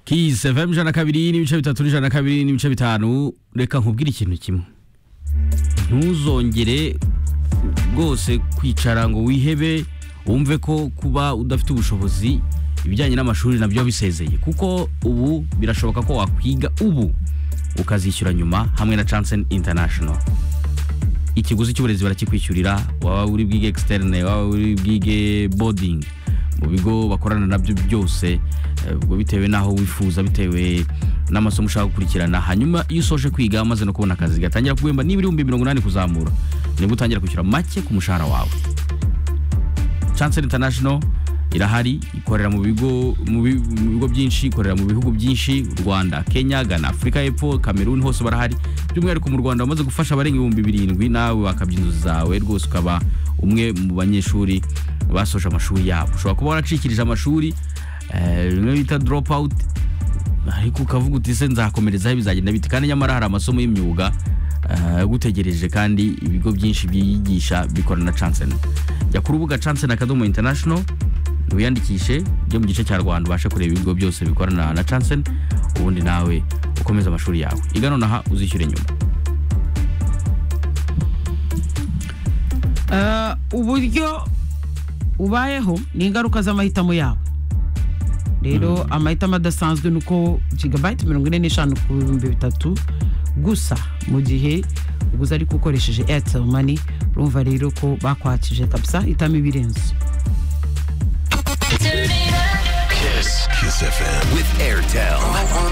kiza vm ijana na kabiri n'ibice bitatu n'ijana na kabiri n'ibice bitanu reka nkubwire ikintu kimwe ntuzongere rwose kwicara ngo wihebe wumve ko kuba udafite ubushobozi ibijyanye n'amashuri nabyo bisezeye kuko ubu birashoboka ko wakwiga ubu ukazishyura nyuma hamwe na Chansen International ikiguzi cy'uburezi barakikwishyurira waba uri bwige externe waba uri bwige boarding mu bigo bakorana nabyo byose eh, ubwo bitewe n'aho wifuza bitewe n'amasomo ushaka gukurikirana hanyuma iyo usoje kwiga maze no kubona akazi gatangira kuguhemba niba ibihumbi mirongo inani kuzamura nibwo utangira kwishyura make ku mushahara wawe Chansen International irahari ikorera mu bigo mu bi- mu bigo byinshi ikorera mu bihugu byinshi u Rwanda Kenya Ghana Afurika y'Epfo Cameroon hose barahari by'umwihariko mu Rwanda bamaze gufasha abarenga ibihumbi birindwi nawe wakabya inzu zawe rwose ukaba umwe mu banyeshuri basoje amashuri yabo ushobora kuba waracikirije amashuri eh, bimwe bita drop out ariko ukavuga uti se nzakomerezaho bizagenda bite kandi nyamara hari amasomo y'imyuga eh, agutegereje kandi ibigo byinshi byigisha bikorana na Chansen jya ku rubuga Chansen Academy International wiyandikishe byo mu gice cya Rwanda ubashe kureba ibigo byose bikorana na Chansen ubundi nawe ukomeze amashuri yawe iga nonaha uzishyure nyuma Eh, uburyo ubayeho ni ingaruka z'amahitamo yawe rero amahitamo adasanzwe ni uko gigabayiti mirongo ine n'eshanu ku bihumbi bitatu gusa mu gihe uguze ariko ukoresheje airtel money urumva rero ko bakwakije kabisa hitamo ibirenze Kiss. Kiss FM. With Airtel. I want